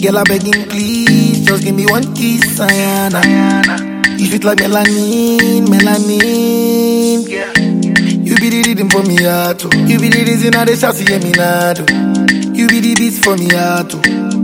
Girl, I begging please, just give me one kiss, Ayana. You sweet like melanin, melanin. You be the rhythm for me heart, oh. You be the reason I dey shout to hear me now, oh. You be the beats for me heart, oh.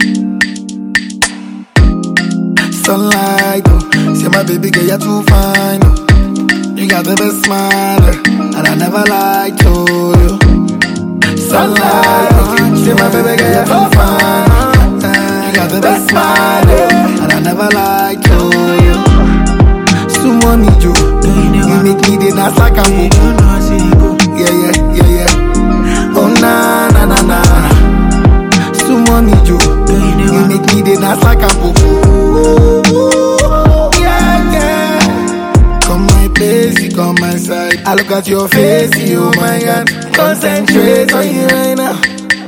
Sunlight, oh. Say my baby girl, you're too fine, oh. You got the best smile, eh, and I never lied to you. Sunlight, oh. Say my baby girl, you're too fine. eh, You got the best smile, eh, and I never lied to you. Sumo me, Joe. You make me the Nasa Campo. Yeah, yeah, yeah, yeah. Oh, na, na, na, na. Sumo me, Joe. You make me the Nasa Campo. Yeah, yeah. Come my place, you come my side. I look at your face, you, oh my God. Concentrate on you right now.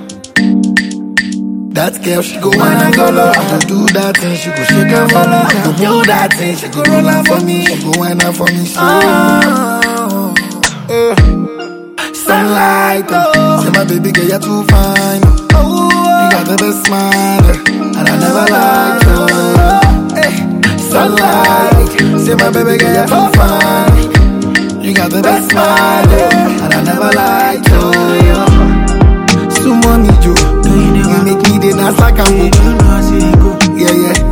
That girl, she go wanna go low. I do that thing, she go shake and follow. I do that thing, she go roll out for me. She go wind up for me. She oh, eh. Sunlight, oh. Say my baby girl, you're too fine. Oh, you got the best smile, eh, and I never lied to you. Eh. Sunlight, say my baby girl, you're too fine. You got the best smile, eh, and I never lied to you. Sumo me, Joe. You make me the Nasa Campo. Yeah, yeah,